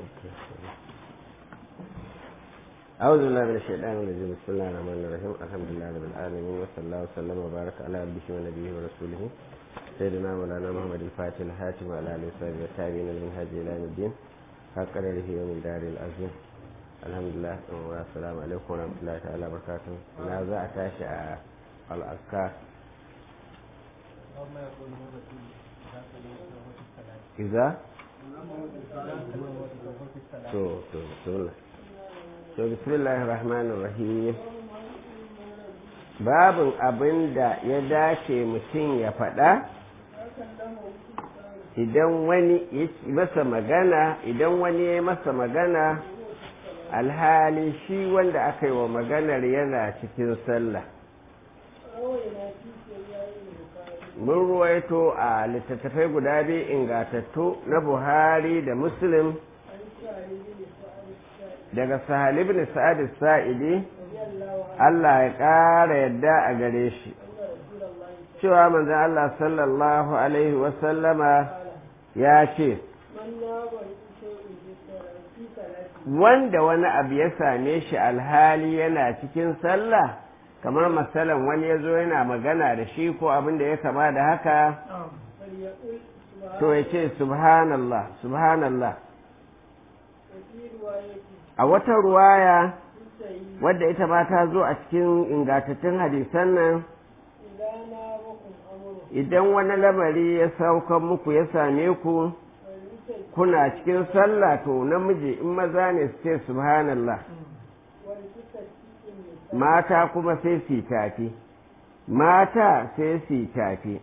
أعوذ بالله من الشيطان الرجيم بسم الله الرحمن الرحيم الحمد لله رب العالمين وصلى الله وسلم وبارك على عبده ونبيه ورسوله سيدنا مولانا محمد الفاتح الحاتم وعلى آله وصحبه والتابعين للمنهج إلى يوم الدين حق قدره ومن دار العظيم الحمد لله والسلام عليكم ورحمة الله تعالى وبركاته لا za a tashi a al'askar إذا to to bismillah to bismillahir rahmanir rahim babin abin da ya dace mutum ya faɗa idan wani ya masa magana idan wani ya masa magana alhali shi wanda aka yi wa maganar yana cikin sallah mun ruwaito a littattafai guda biyu ingatattu na buhari da muslim daga sahal ibn sa'ad sa'idi Allah ya ƙara yadda a gare shi cewa manzon Allah sallallahu alaihi wasallama ya ce wanda wani abu ya same shi alhali yana cikin sallah kamar masalan wani ya zo yana magana da shi ko abin da ya kama da haka to ya ce subhanallah subhanallah a wata ruwaya wadda ita ma ta zo a cikin ingantattun hadisan nan idan wani lamari ya saukan muku ya same ku kuna cikin sallah to namiji in maza ne su ce subhanallah mata kuma sai su tafi mata sai su tafi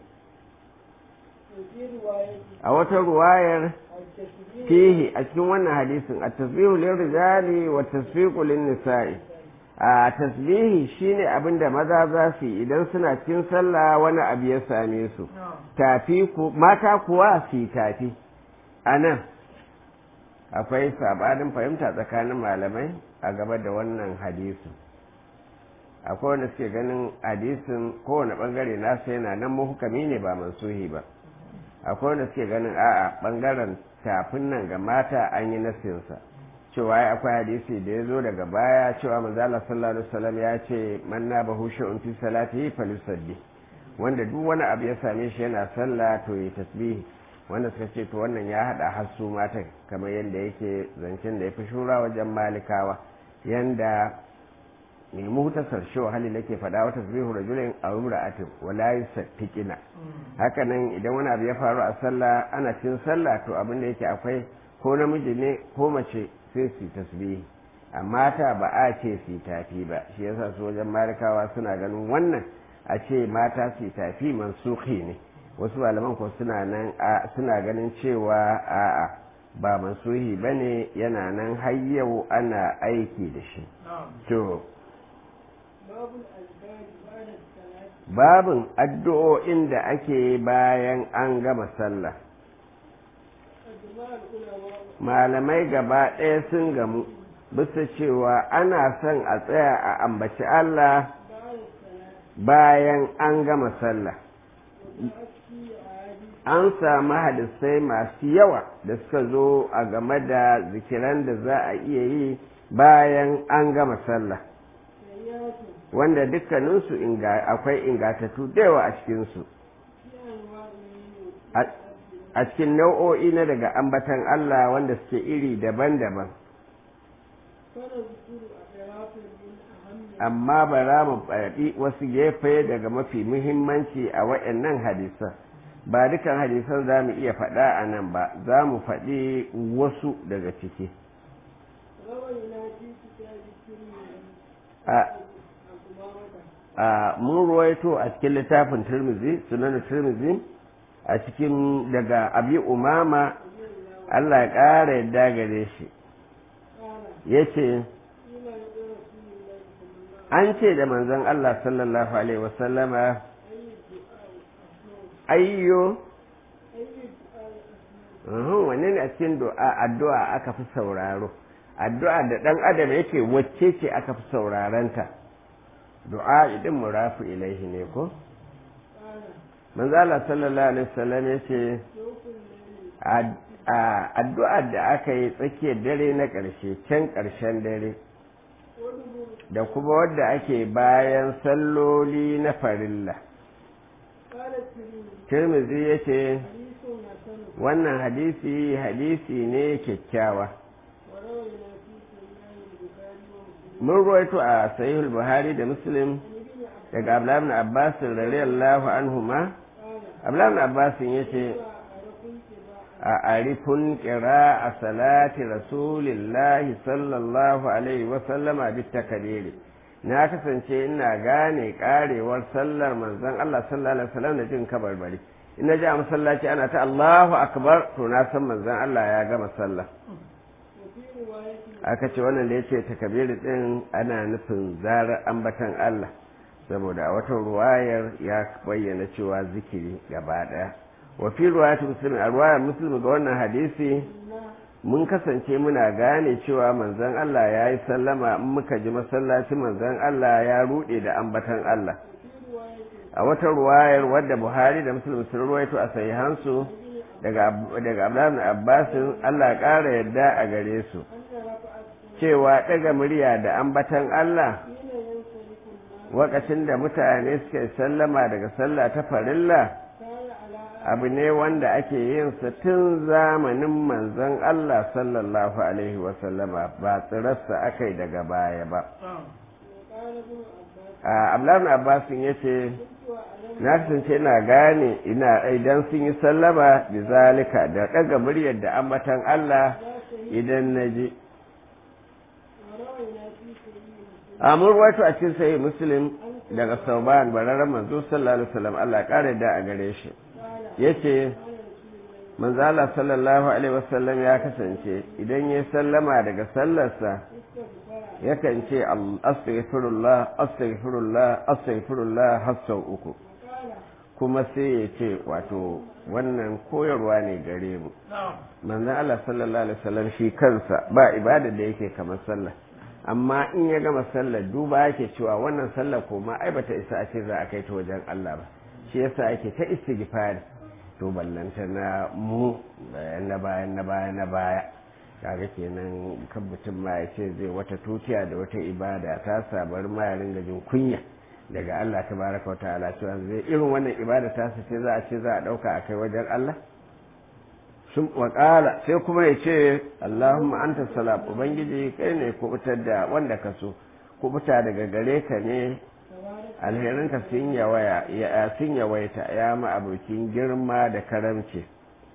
a wata ruwayar fihi a cikin wannan hadisin a tasbihu lil rijali wa tasfiqu lin nisa'i a tasbihi shine abin da maza za su yi idan suna cikin sallah wani abu ya same su tafi ku mata kuwa su tafi anan akwai sabanin fahimta tsakanin malamai a gaba da wannan hadisin akwai wanda suke ganin hadisin kowane bangare nasa yana nan muhukami ne ba mansuhi ba akwai wanda suke ganin a'a bangaren tafin nan ga mata an yi nasinsa cewa ya akwai hadisi da ya zo daga baya cewa manzala sallallahu alaihi wasallam ya ce man na bahu sha'un fi salatihi falyusalli wanda duk wani abu ya same shi yana sallah to ya tasbihi wanda suka ce to wannan ya hada hasu mata kamar yadda yake zancen da ya fi shura wajen malikawa yanda mai muhtasar shi hali nake faɗa wata tasbihu rajulin aw imra'atin wa la yusaffiqina haka nan idan wani abu ya faru a sallah ana cin sallah to abin da yake akwai ko namiji ne ko mace sai su tasbihi amma ta ba a ce su tafi ba shi yasa su wajen malikawa suna ganin wannan a ce mata su tafi mansuhi ne wasu malaman ko suna nan suna ganin cewa a'a ba mansuhi bane yana nan har yau ana aiki da shi to babin addu'o'in da ake bayan an gama sallah malamai gaba ɗaya sun gamu bisa cewa ana son a tsaya a ambaci Allah bayan an gama sallah an samu hadisai masu yawa da suka zo a game da zikiran da za a iya yi bayan an gama sallah wanda dukkaninsu akwai ingatattu da yawa a cikinsu a cikin nau'o'i na daga ambatan Allah wanda suke iri daban-daban amma ba za mu faɗi wasu gefe daga mafi muhimmanci a waɗannan hadisan ba dukan hadisan za mu iya faɗa a nan ba za mu faɗi wasu daga ciki a mun ruwaito a cikin littafin turmizi sunan turmizi a cikin daga abi umama Allah ya ƙara yadda gare shi ya ce an ce da manzon Allah sallallahu alaihi wasallama ayyo wanne ne a cikin addu'a aka fi sauraro addu'a da ɗan adam yake wacce ce aka fi saurarenta du'a idin murafu ilaihi ne ko manzo Allah sallallahu alaihi wasallam yace a addu'ar da aka yi tsakiyar dare na ƙarshe can ƙarshen dare da kuma wadda ake bayan salloli na farilla tirmizi ya ce wannan hadisi hadisi ne kyakkyawa mun ruwaito a sahihul buhari da muslim daga abdullahi abbas radiyallahu anhuma abdullahi abbas yace a arifun kira a salati rasulillahi sallallahu alaihi wasallama bit takabiri na kasance ina gane karewar sallar manzon Allah sallallahu alaihi wasallam da jin kabarbari in na ji a masallaci ana ta Allahu akbar to na san manzon Allah ya gama sallah aka ce wannan da yace takabiri din ana nufin zarar ambatan Allah saboda a wata ruwayar ya bayyana cewa zikiri gaba daya wa fi ruwayat muslim a ruwayar muslim ga wannan hadisi mun kasance muna gane cewa manzon Allah ya yi sallama in muka ji masallaci manzon Allah ya rude da ambatan Allah a wata ruwayar wadda Buhari da Muslim sun ruwaito a sahihansu daga daga Abdullahi Abbas Allah ya ƙara yadda a gare su cewa daga murya da ambatan Allah wakacin da mutane suke sallama daga sallah ta farilla abu ne wanda ake yin sa tun zamanin manzon Allah sallallahu alaihi wasallama ba tsirarsa aka yi daga baya ba a ablan abbasin ya ce na kasance ina gane ina idan sun yi sallama da zalika da ɗaga muryar da ambatan Allah idan na ji a murwatu a cikin sayi muslim daga sauban bararren manzo sallallahu alaihi wasallam Allah kare da a gare shi yace manzo Allah sallallahu alaihi wasallam ya kasance idan ya sallama daga sallarsa yakan ce astaghfirullah astaghfirullah astaghfirullah har sau uku kuma sai ya ce wato wannan koyarwa ne gare mu manzo Allah sallallahu alaihi wasallam shi kansa ba ibada da yake kamar sallah amma in ya gama sallar duba yake cewa wannan sallar ko ma ai bata isa a ce za a kai ta wajen Allah ba shi yasa ake ta istighfar to ballanta na mu bayan na bayan na baya na baya kaga kenan kan mutum ma ya ce zai wata tutiya da wata ibada ta sabar ma ya ringa jin kunya daga Allah tabaraka wa ta'ala cewa zai irin wannan ibada ta ce za a ce za a dauka a kai wajen Allah sun wakala sai kuma ya ce Allahumma anta salam ubangiji kai ne kubutar da wanda ka so kubuta daga gare ka ne alherinka sun yawaya ya sun yawaita ya ma abokin girma da karamci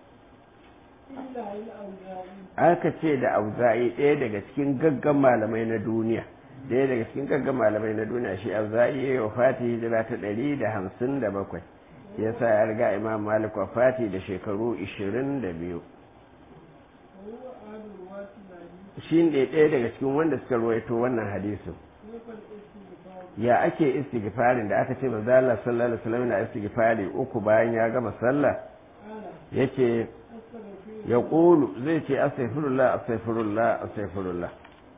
aka ce da auza'i ɗaya daga cikin gaggan malamai na duniya ɗaya daga cikin gaggan malamai na duniya shi auza'i ya yi wa fati hijira ta ɗari da hamsin da bakwai ya sa ya riga imam malik wafati da shekaru 22 shi ne ɗaya daga cikin wanda suka ruwaito wannan hadisin ya ake istighfarin da aka ce manzo Allah sallallahu alaihi wasallam na istighfari uku bayan ya gama sallah yace ya qulu zai ce astaghfirullah astaghfirullah astaghfirullah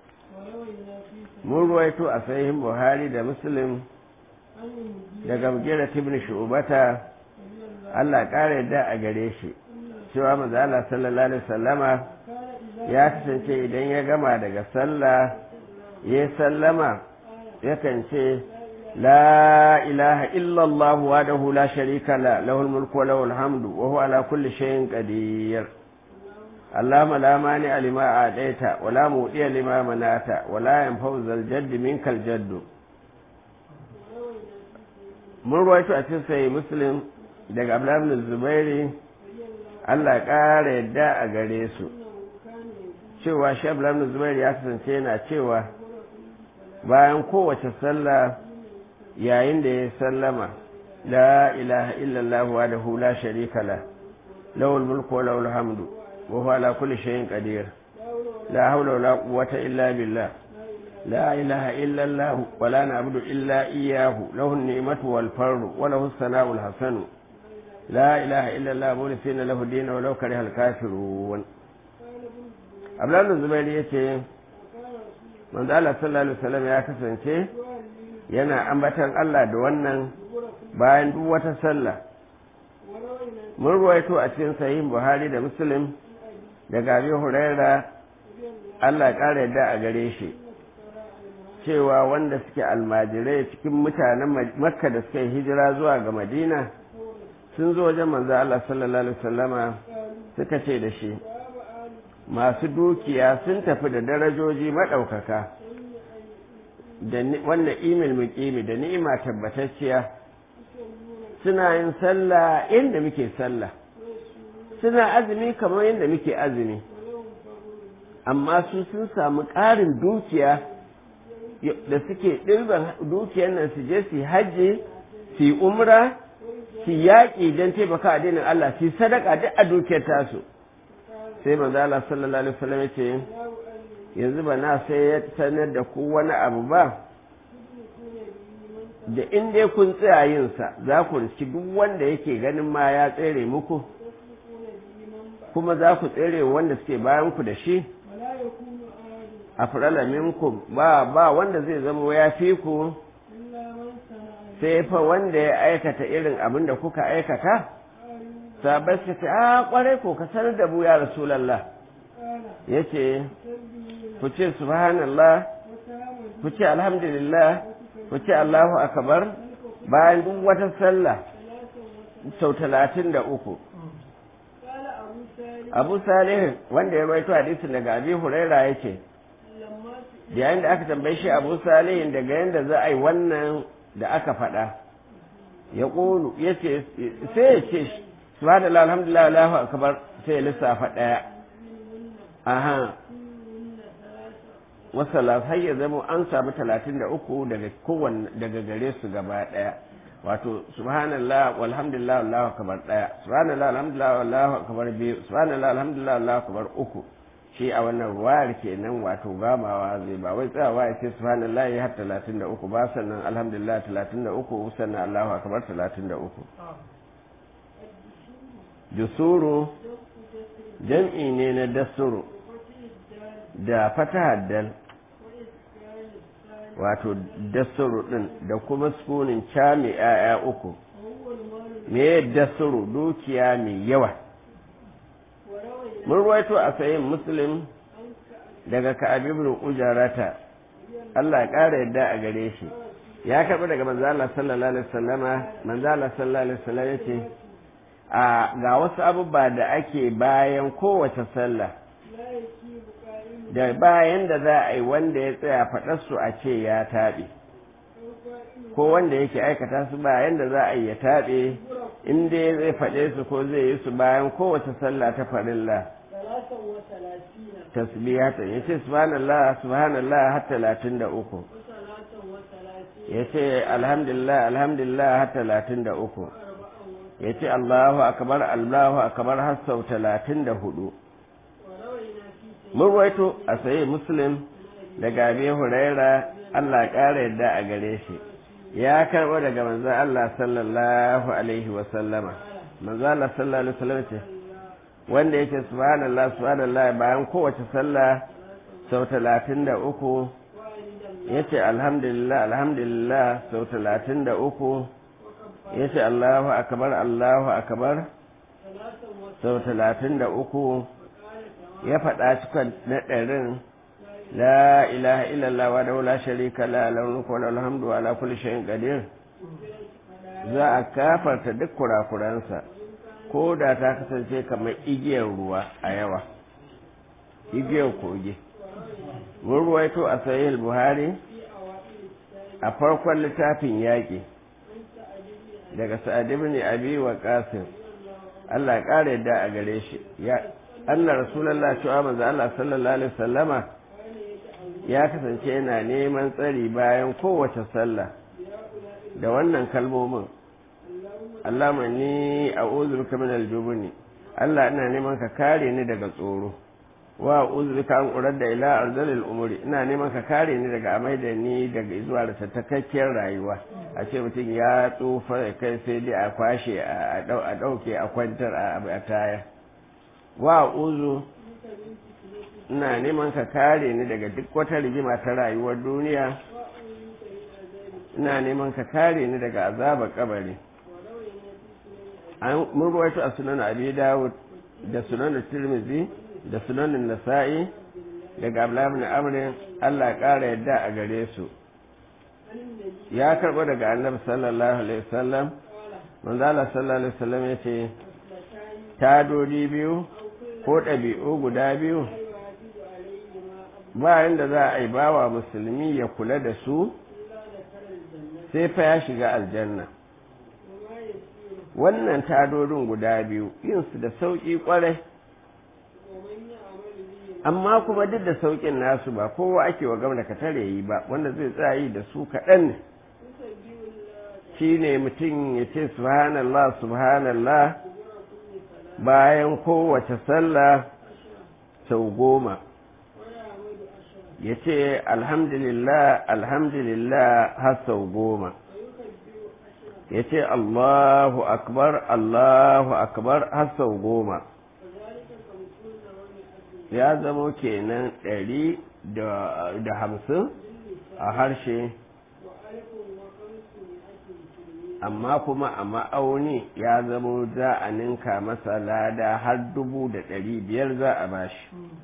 mun ruwaito a sahihin buhari da muslim daga mugira ibn shu'bata Allah ƙara yadda a gare shi cewa manzo Allah sallallahu alaihi wasallama ya kasance idan ya gama daga sallah ya sallama yakan ce la ilaha illa Allah wahdahu la sharika la lahul mulku wa lahul hamdu wa huwa ala kulli shay'in qadir اللهم لا مانع لما أعطيت ولا مؤتي لما منعت ولا ينفع ذا الجد منك الجد mun ruwaito a cikin sai muslim daga abdullahi zubairi allah ƙara yadda a gare su cewa shi abdullahi zubairi ya kasance yana cewa bayan kowace sallah yayin da ya sallama la ilaha illallah wa da hula sharika la lawul mulku wa lawul hamdu wa huwa ala kulli shay'in qadir la hawla wa la quwwata illa billah لا إله إلا الله ولا نعبد إلا إياه له النعمة والفر وله الثناء الحسن لا إله إلا الله مولثين له الدين ولو كره الكافرون أبلان الزبير يتي من ذا الله صلى الله عليه وسلم يا kasance yana ambatan Allah da wannan bayan duk wata sallah mun ruwaito a cikin sahih Buhari da Muslim daga abi huraira Allah ƙara yadda a gare shi cewa wanda suke almajirai cikin mutanen makka da suka yi hijira zuwa ga madina sun zo wajen manzo Allah sallallahu alaihi wasallama suka ce da shi masu dukiya sun tafi da darajoji maɗaukaka da wannan imil muƙimi da ni'ima tabbatacciya suna yin sallah inda muke sallah suna azumi kamar yadda muke azumi amma su sun samu ƙarin dukiya da suke ɗirban dukiyar nan su je su hajji su yi umra su yaƙi don taimaka addinin Allah su sadaka duk a dukiyar tasu sai manzo Allah sallallahu alaihi wasallam yace yanzu ba na sai ya sanar da ku wani abu ba da in dai kun tsaya yin sa za ku riski duk wanda yake ganin ma ya tsere muku kuma za ku tsere wanda suke bayan ku da shi a farala minkum ba ba wanda zai zama ya fi ku sai fa wanda ya aikata irin abin da kuka aikata sabai su ce a kwarai ko ka sanar da mu ya rasulallah ya ce ku ce subhanallah ku ce alhamdulillah ku ce allahu akbar bayan duk wata sallah sau talatin da uku abu salih wanda ya rawaito hadisin daga abi huraira ya ce yayin da aka tambaye shi abu salihin daga yadda za a yi wannan da aka faɗa ya ƙolu ya ce sai ya ce subhanallah alhamdulillah allahu akbar sai ya lissafa ɗaya aha wasala har ya zama an samu talatin da uku daga kowanne daga gare su gaba ɗaya wato subhanallah walhamdulillah allahu akbar ɗaya subhanallah alhamdulillah allahu akbar biyu subhanallah alhamdulillah allahu akbar uku shi a wannan ruwayar kenan wato gamawa zai ba wai tsayawa ya ce subhanallah ya har talatin da uku ba sannan alhamdulillah talatin da uku sannan allahu akbar talatin da uku jusuru jam'i ne na dasuru da fatahar dal wato dasuru din da kuma sukunin ca mai 'ya'ya uku me dasuru dukiya mai yawa mun ruwaito a sayin muslim daga ka'ab ibn ujarata Allah ya ƙara yadda a gare shi ya karɓi daga manzo Allah sallallahu alaihi wasallama manzo Allah sallallahu alaihi wasallam yace a ga wasu abubuwa da ake bayan kowace sallah da bayan da za a yi wanda ya tsaya faɗar su a ce ya taɓe ko wanda yake aikata su bayan da za a yi ya taɓe in dai zai faɗe su ko zai yi su bayan kowace sallah ta farilla tasbihata ya ce subhanallah subhanallah har talatin da uku ya ce alhamdulillah alhamdulillah har talatin da uku ya ce allahu akbar allahu akbar har sau talatin da hudu mun waito a sayi muslim daga abi huraira allah ƙara yadda a gare shi ya karɓo daga manzan Allah sallallahu alaihi wasallama manzan Allah sallallahu alaihi wasallam ce wanda yake subhanallah subhanallah bayan kowace sallah sau talatin da uku ya ce alhamdulillah alhamdulillah sau talatin da uku ya ce Allahu akabar Allahu akabar sau talatin da uku ya faɗa cikin na ɗarin لا إله إلا الله وحده لا شريك له له الملك وله الحمد وعلى كل شيء قدير za a kafarta duk kurakuransa ko da ta kasance kamar igiyar ruwa a yawa igiyar kogi mun ruwaito a sahih buhari a farkon littafin yaƙi daga sa'ad ibn abi wa qasim Allah ya ƙara yadda a gare shi ya Allah rasulullah cewa manzo Allah sallallahu alaihi wasallama ya kasance yana neman tsari bayan kowace sallah da wannan kalmomin Allah ni a uzurka min aljubuni Allah ina neman ka kare ni daga tsoro wa uzurka an urar da ila arzalil umuri ina neman ka kare ni daga amai da ni daga zuwa da tattakakkiyar rayuwa a ce mutum ya tsufa ya kai sai dai a kwashe a ɗauke a kwantar a taya wa uzu ina neman ka kare ni daga duk wata rigima ta rayuwar duniya ina neman ka kare ni daga azabar kabari an mun ruwaito a sunan abi dawud da sunan tirmizi da sunanin nasa'i daga ablamin amrin Allah ƙara yadda a gare su ya karɓo daga annabi sallallahu alaihi wasallam manzo Allah sallallahu alaihi wasallam ya ce tadodi biyu ko ɗabi'u guda biyu ba inda za a yi bawa musulmi ya kula da su sai fa ya shiga aljanna wannan tadodin guda biyu yinsu da sauƙi ƙwarai amma kuma duk da sauƙin nasu ba kowa ake wa gamda ka tare yi ba wanda zai tsayi da su kaɗan ne shi ne mutum ya ce subhanallah subhanallah bayan kowace sallah sau goma ya ce alhamdulillah alhamdulillah har sau goma ya ce allahu akbar allahu akbar har sau goma ya zamo kenan ɗari da hamsin a harshe amma kuma a ma'auni ya zamo za a ninka masa lada har dubu da ɗari biyar za a bashi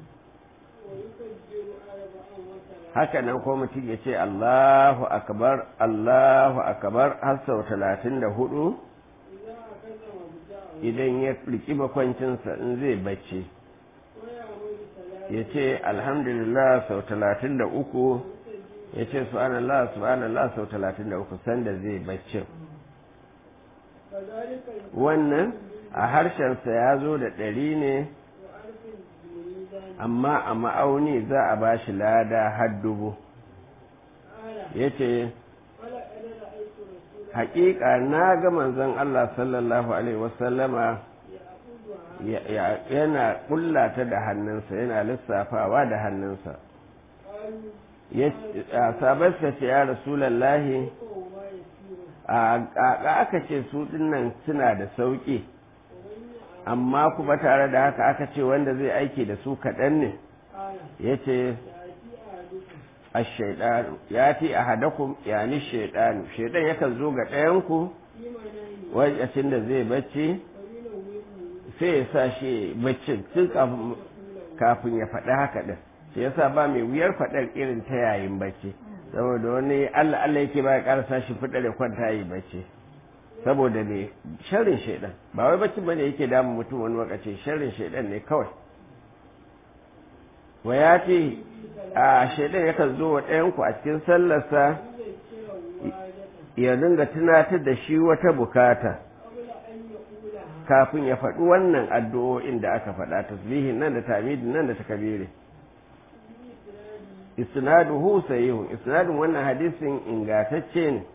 haka nan ko mutum ya ce Allahu akbar Allahu akbar har sau talatin da hudu idan ya riki bakwancinsa in zai bacci ya ce alhamdulillah sau talatin da uku ya ce subhanallah subhanallah sau talatin da uku sanda zai bacci wannan a harshensa ya zo da ɗari ne amma a ma'auni za a ba shi lada har dubu ya ce haƙiƙa na ga manzon Allah sallallahu Alaihi wasallama yana ƙullata da hannunsa yana lissafawa da hannunsa sabarsa ce ya rasulallahi a aka ce su dinnan suna da sauƙi amma kuma tare da haka aka ce wanda zai aiki da su kaɗan ne ya ce ashaidanu ya ti a hadakun yani shaidanu shaidan yakan zo ga ɗayanku wajen da zai bacci sai ya sa shi baccin tun kafin ya faɗi haka ɗin shi yasa ba mai wuyar faɗar irin ta yayin bacci saboda wani allah allah yake ba ya ƙarasa shi fiɗa da kwanta yi bacci saboda me sharrin shaidan ba wai bacci bane yake damun mutum wani wakace sharrin shaidan ne kawai wa ya ce a shaidan yakan zo wa ɗayanku a cikin sallarsa ya dinga tunatar da shi wata bukata kafin ya faɗi wannan addu'o'in da aka faɗa tasbihin nan da tamidin nan da takabiri isnaduhu sahihun isnadun wannan hadisin ingatacce ne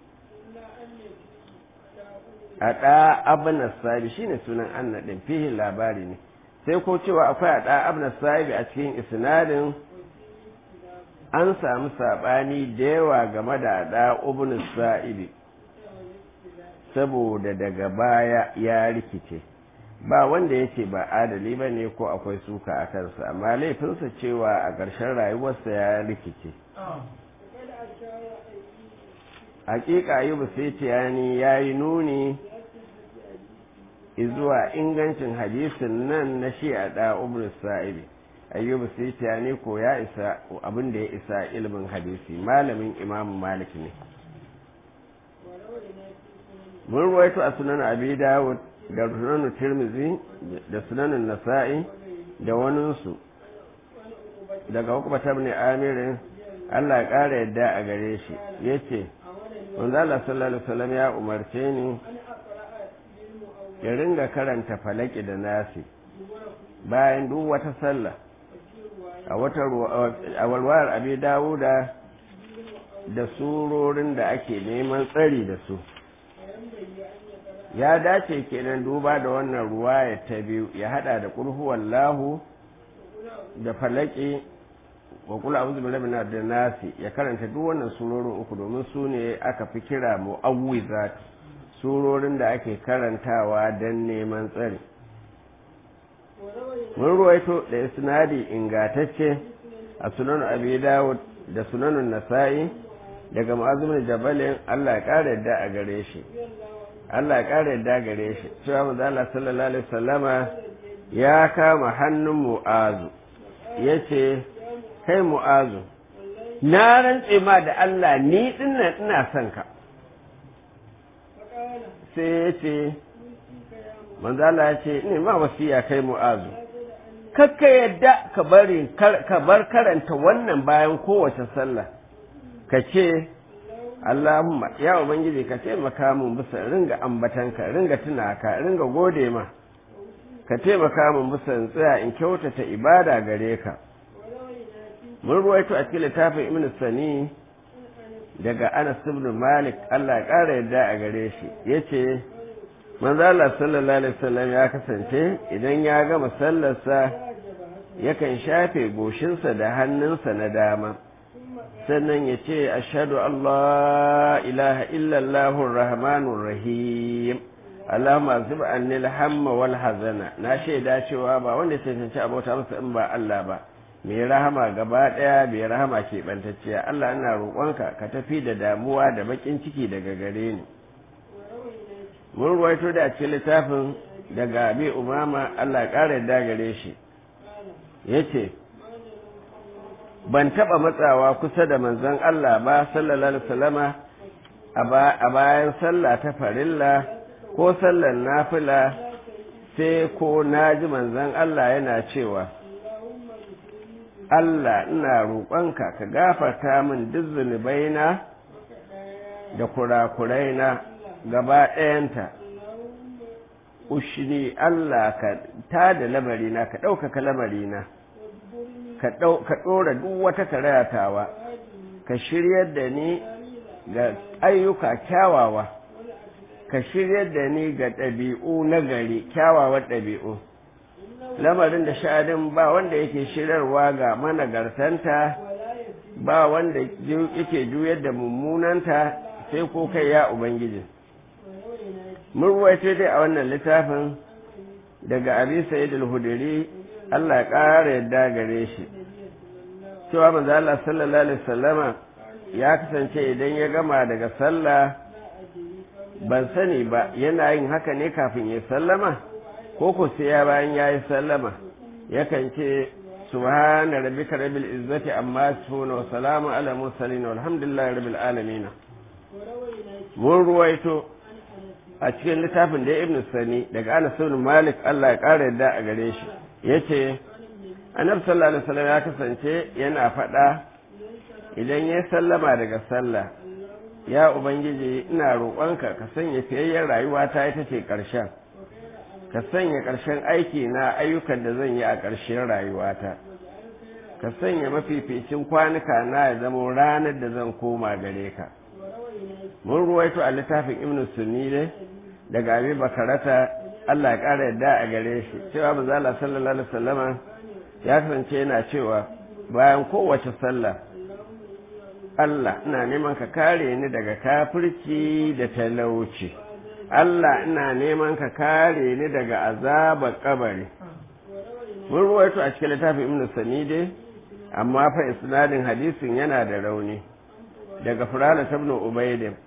a ɗa abin sahibi shi ne sunan anna ɗin fihin labari ne sai ko cewa akwai a ɗa abin sahibi a cikin isnadin an samu saɓani da yawa game da ɗa ibn sa'ibi saboda daga baya ya rikice ba wanda yake ba adali ba ne ko akwai suka a kansa amma laifinsa cewa a ƙarshen rayuwarsa ya rikice hakika ayyubu sai ya yi nuni zuwa ingancin hadisin nan na shi a da umar sa'ibi ayyubu sai ko ya isa abin da ya isa ilimin hadisi malamin imam malik ne mun ruwaito a sunan abi dawud da sunan tirmizi da sunan nasa'i da waninsu daga hukumata ne amirin allah ya ƙara yadda a gare shi ya ce manzo Allah sallallahu alaihi wasallam ya umarce ni ya ringa karanta falaki da nasi bayan duk wata sallah a wata a walwar abi dawuda da surorin da ake neman tsari da su ya dace kenan duba da wannan ruwaya ta biyu ya hada da kulhuwallahu da falaki wa kula a'udhu bi rabbina da nasi ya karanta duk wannan surorin uku domin su ne aka fi kira mu'awwizat surorin da ake karantawa don neman tsari mun ruwaito da isnadi ingatacce a sunan abi dawud da sunanun nasa'i daga ma'azumin jabalin Allah ya kara yadda a gare shi Allah ya kara yadda gare shi cewa manzo Allah sallallahu alaihi wasallama ya kama hannun mu'azu ya ce kai mu'azu na rantse ma da Allah ni dinnan ina son ka sai ya ce manzala ya ce ne ma wasiya kai mu'azu kakka yadda ka bari ka bar karanta wannan bayan kowace sallah ka ce Allahumma ya ubangiji ka taimaka mun bisa ringa ambatanka ringa tuna ka ringa gode ma ka taimaka mun bisa in tsaya in kyautata ibada gare ka mun ruwaito a cikin littafin ibn sani daga anas ibn malik Allah ya ƙara yadda a gare shi yace manzo Allah sallallahu alaihi wasallam ya kasance idan ya gama sallarsa yakan shafe goshinsa da hannunsa na dama sannan ya ce ashhadu Allah ilaha illallahu rahmanur rahim Allahumma zib anni al-hamma wal hazana na shaida cewa ba wanda ya cancanci abota masa in ba Allah ba mai rahama gaba daya mai rahama ke bantacciya Allah ina roƙonka ka tafi da damuwa da bakin ciki daga gare ni mun ruwaito da cikin littafin daga abi umama Allah ya ƙara yadda gare shi yace ban taɓa matsawa kusa da manzon Allah ba sallallahu alaihi wasallama a bayan sallah ta farilla ko sallar nafila sai ko naji manzon Allah yana cewa Allah ina roƙonka ka gafarta min duk zunubaina da kurakuraina gaba ɗayanta ushini Allah ka tada lamarina ka ɗaukaka lamarina ka ɗora duk wata karayatawa ka shiryar da ni ga ayyuka kyawawa ka shiryar da ni ga ɗabi'u na gari kyawawan ɗabi'u lamarin da sha'adin ba wanda yake shirarwa ga managartanta ba wanda yake juyar da mummunanta sai ko kai ya ubangiji mun ruwaito dai a wannan littafin daga abi sa'id al-hudri Allah ya ƙara yadda gare shi cewa manzo Allah sallallahu alaihi wasallama ya kasance idan ya gama daga sallah ban sani ba yana yin haka ne kafin ya sallama ko ko sai ya bayan ya yi sallama yakan ce subhana rabbika rabbil izzati amma yasifun wa salamun ala mursalin walhamdulillahi rabbil alamin mun ruwaito a cikin littafin da ibn sani daga Anas ibn Malik Allah ya kara yadda a gare shi yace Annabi sallallahu alaihi wasallam ya kasance yana faɗa idan ya sallama daga sallah ya ubangiji ina roƙonka ka sanya fiyayyen rayuwa ta ita ce ƙarshen ka sanya ƙarshen aiki na ayyukan da zan yi a ƙarshen rayuwata ka sanya mafificin kwanuka na ya zama ranar da zan koma gare ka mun ruwaito a littafin ibn sunni ne daga abi bakarata Allah ya ƙara yadda a gare shi cewa manzala sallallahu alaihi wasallama ya kasance yana cewa bayan kowace sallah Allah ina neman ka kare ni daga kafirci da talauci Allah ina neman ka kare ni daga azabar kabari mun ruwaito a cikin littafin ibn sanide amma fa isnadin hadisin yana da rauni daga furala ibn ubaidin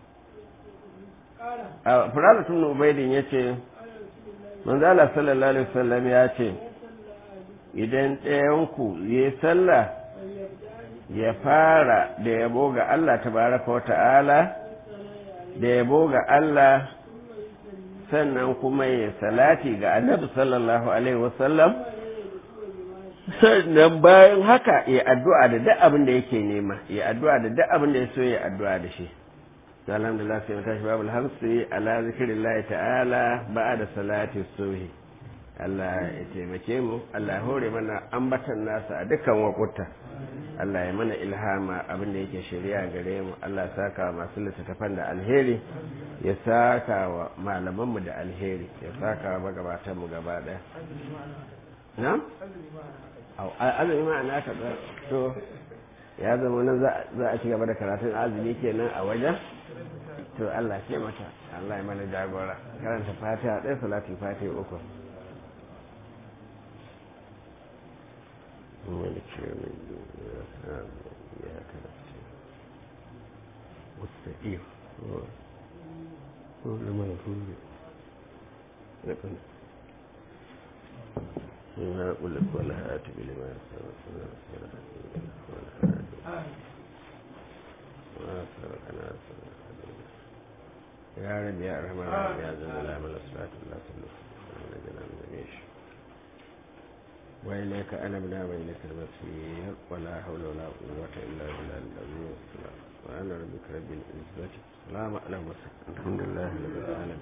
furala ibn ubaidin yace manzo Allah sallallahu alaihi wasallam ya ce idan ɗayan ku yi sallah ya fara da yabo ga Allah tabaraka wa ta'ala da yabo ga Allah sannan kuma ya salati ga annabi sallallahu alaihi wasallam sannan bayan haka ya addu'a da duk abin da yake nema ya addu'a da duk abin da ya so ya addu'a da shi alhamdulillah sai mu tashi babul hamsi ala zikrillah ta'ala ba'da salati subhi Allah ya taimake mu Allah ya hore mana ambatan nasa a dukkan wakuta Allah ya mana ilhama abin da yake shari'a gare mu Allah ya saka wa masu littattafan da alheri ya saka wa malamanmu da alheri ya saka wa magabatanmu gaba ɗaya na? azumi ma na ka to ya zama nan za a ci gaba da karatun azumi kenan a wajen to Allah ce mata Allah ya mana jagora karanta fatiha ɗaya salatin fatiha uku مالك يوم الدين إياك نستعين واستقيم هو لما يقول إنا قل لك ولا هات بلما يا رب يا أرحم الراحمين يا ذا الجلال والإكرام لا تملك من جميع وإليك أنبنا وإليك المصير ولا حول ولا قوة إلا بالله العظيم وأنا ربك رب العزة سلام على المرسلين الحمد لله رب العالمين